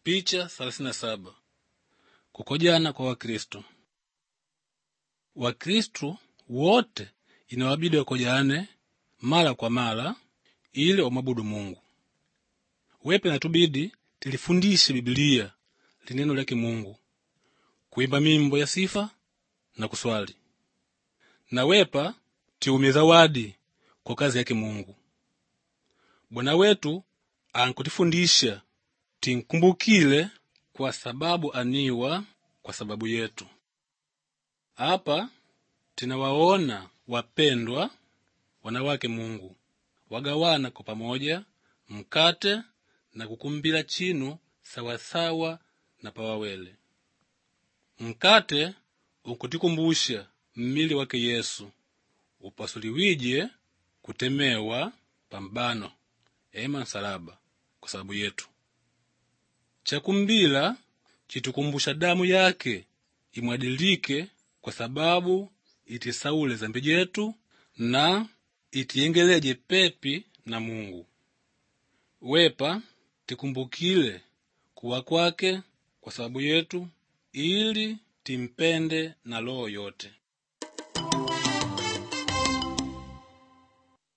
Picha 37 kukojana kwa Wakristo. Wakristo wote inawabidi wakojane mara kwa mara ili wamwabudu Mungu. Wepe natubidi tilifundishe Biblia lineno lake Mungu, kuimba mimbo ya sifa na kuswali, na wepa tiume zawadi kwa kazi yake Mungu. Bwana wetu ankutifundisha tinkumbukile kwa sababu aniwa kwa sababu yetu. Apa tinawaona wapendwa wanawake Mungu wagawana kwa pamoja mkate na kukumbila chinu sawasawa na pawawele. Mkate unkutikumbusha mmili wake Yesu upasuliwije kutemewa pambano ema nsalaba kwa sababu yetu. Chakumbila chitukumbusha damu yake imwadilike kwa sababu itisaule zambi jetu na itiyengeleje pepi na Mungu. Wepa tikumbukile kuwa kwake kwa sababu yetu ili timpende na roho yote.